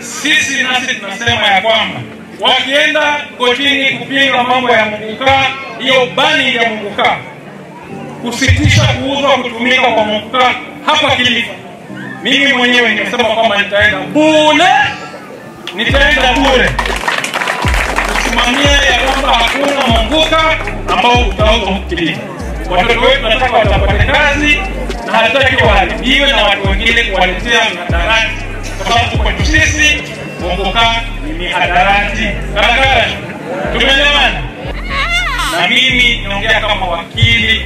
sisi nasi tunasema ya kwamba wakienda kotini kupinga mambo ya muguka, hiyo bani ya muguka, kusitisha kuuzwa kutumika kwa muguka hapa Kilifi, mimi mwenyewe nimesema kwamba nitaenda bure, nitaenda bure kusimamia ya kwamba hakuna muguka ambao utauzwa huku Kilifi. Watoto wetu nataka watapate kazi na hataki waharibiwe na watu wengine kuwaletea mihadarati, kwa sababu kwetu sisi muguka ni mihadarati karakara. Tumeelewana? Na mimi naongea kama wakili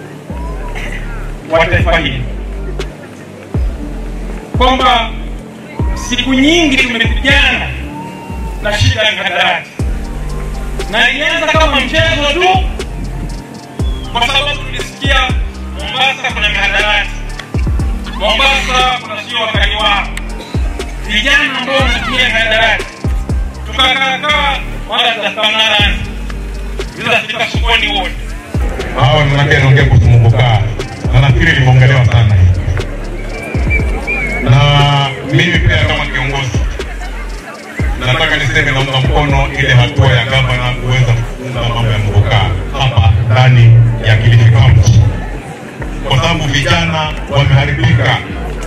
wa taifa hili kwamba siku nyingi tumepigana na shida ya mihadarati na ilianza kama mchezo tu, kwa sababu tulisikia Mombasa kuna mihadarati, Mombasa kuna sio wakali wao vijana ambao wanatumia mihadarati, tukakaakaa wala tafanana bila fika sokoni wote hawa manake naongea kuhusu muguka na nafikiri limeongelewa sana hii na mimi pia kama kiongozi nataka niseme naunga mkono ile hatua ya gavana kuweza kufunga mambo ya muguka hapa ndani ya Kilifi County kwa sababu vijana wameharibika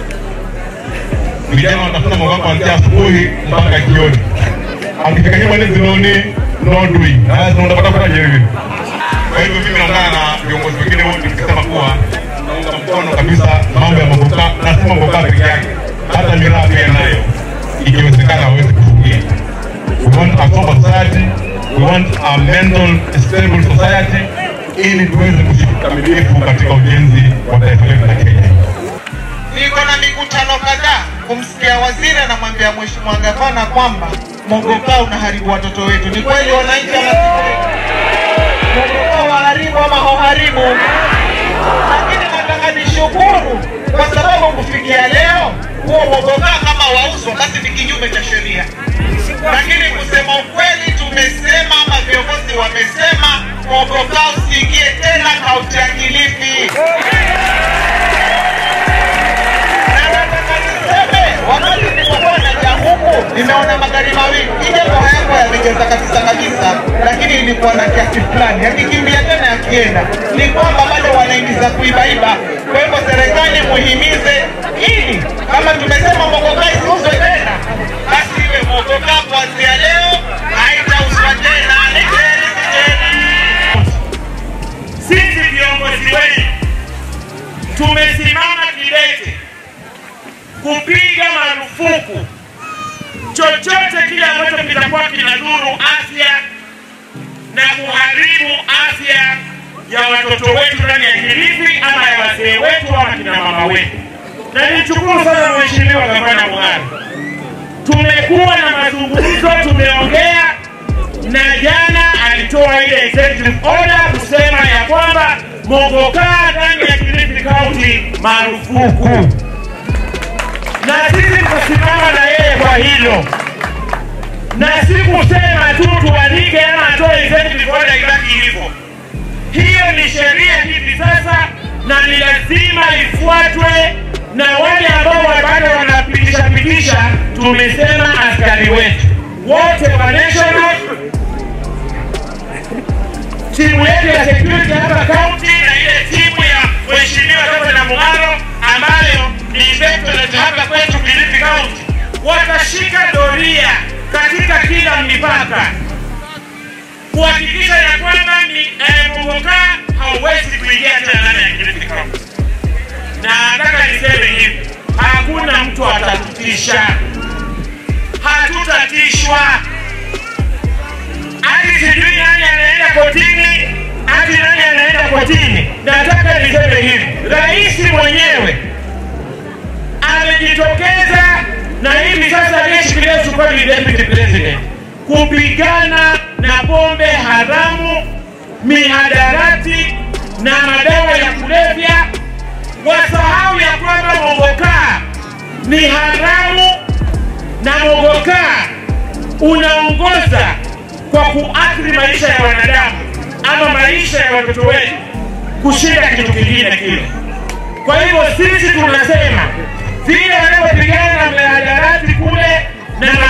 vijana watafuna muguka kuanzia asubuhi mpaka jioni akifika nyuma ni zinoni nodwi unapata kuna jerevi kwa hivyo mimi naungana na viongozi wengine wote nikisema kuwa naunga mkono kabisa mambo ya magoka, nasema magoka peke yake, hata miraa pia nayo ikiwezekana waweze kufungia. We want a sober society, we want a mental stable society ili tuweze kushiriki kikamilifu katika ujenzi wa taifa letu la Kenya. Niko na mikutano kadhaa kumsikia waziri anamwambia mheshimiwa gavana kwamba mogoka unaharibu watoto wetu. Ni kweli wananchi wanasikia mogoka waharibu ama hauharibu? Lakini nataka nishukuru kwa sababu kufikia leo huo mogoka kama wauzwa, basi ni kinyume cha sheria. Lakini kusema ukweli, tumesema ama viongozi wamesema mogoka usiingie tena kaunti ya Kilifi. Na nataka niseme, wakati nilipokuwa naja huku nimeona magari mawili, ijapo hayakuwa yamejaza kabisa kabisa, lakini ilikuwa na kiasi fulani, yakikimbia tena yakienda, ni kwamba bado wanaingiza kuibaiba. Kwa hivyo serikali muhimize, ili kama tumesema mogoka isiuzwe tena, basi iwe mogoka kuanzia leo haitauzwa tena. Leteni, leteni. sisi viongozi wenu tumesimama kidete kupiga marufuku chochote kile ambacho kitakuwa kinadhuru afya na kuharibu afya ya watoto wetu ndani ya Kilifi ama ya wazee wetu ama kina mama wetu. Na nichukuru sana Mheshimiwa Gavana Buhari, tumekuwa na mazungumzo, tumeongea na jana alitoa ile executive order kusema ya kwamba mogokaa ndani ya Kilifi County marufuku, na sisi tutasimama na yeye kwa hilo, na si kusema tu tuandike ama atoe executive order ibaki hivyo. Hiyo ni sheria hivi sasa na ni lazima ifuatwe, na wale ambao bado wanapitisha pitisha, tumesema askari wetu wote wa national timu yetu ya security hapa county na ile timu ya mheshimiwa Gavana Mung'aro ambayo ni inspectorate hapa kwetu Kilifi County watashika doria katika kila mipaka kuhakikisha ya kwamba ni eh, Muguka hauwezi kuingia tena ndani ya Kilifi County. Na nataka niseme hivi, hakuna mtu atatutisha, hatutatishwa ati sijui nani anaenda kotini, ati nani anaenda kotini. Nataka niseme hivi, rais mwenyewe amejitokeza na hivi sasa aliyeshikilia sukari ni deputy president kupigana na pombe haramu, mihadarati na madawa ya kulevya. Wasahau ya kwamba mogokaa ni haramu na mogokaa unaongoza kwa kuathiri maisha ya wanadamu ama maisha ya watoto wetu kushinda kitu kingine kile. Kwa hivyo sisi tunasema vile wanavyopigana na mihadarati kule na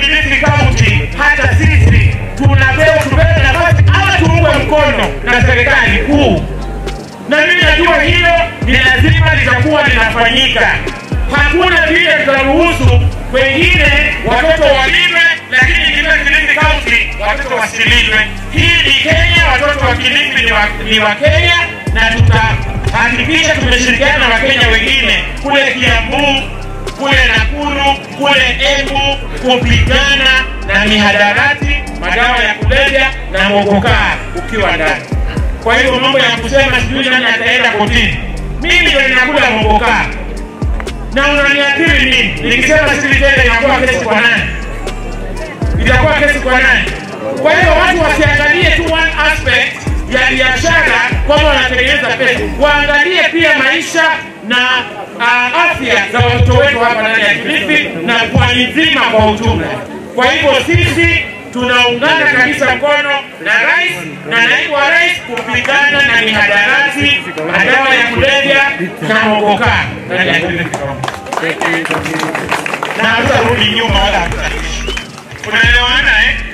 Kilifi County, hata sisi tunapewa tupewe nafasi ama tuungwe mkono na serikali kuu, na mimi najua hilo ni lazima litakuwa linafanyika. Hakuna vile tutaruhusu wengine watoto walindwe, lakini ikifika Kilifi County watoto wasilindwe. Hii ni Kenya, watoto wa Kilifi ni wa, ni wa Kenya na tutahakikisha tumeshirikiana na Wakenya wengine kule Kiambu, kule Nakuru, kule Embu kupigana na mihadarati, madawa ya kulevya na mogokaa ukiwa ndani. Kwa hivyo mambo ya kusema sijui nani ataenda kotini, mimi ndio ninakula mogokaa na unaniathiri nini? Nikisema silitenda inakuwa kesi kwa nani? Itakuwa kesi kwa nani? Kwa hiyo watu wasiangalie tu one aspect ya biashara kwamba wanatengeneza pesa, waangalie pia maisha na uh, afya za watoto wetu hapa ndani ya Kilifi na pwani nzima kwa ujumla. Kwa hivyo sisi tunaungana kabisa mkono na rais na naibu wa rais kupigana na mihadarati, madawa ya kulevya na mogokaa ndani ya Kilifi County. Na hatutarudi nyuma wala hatutarudi. Unaelewana eh?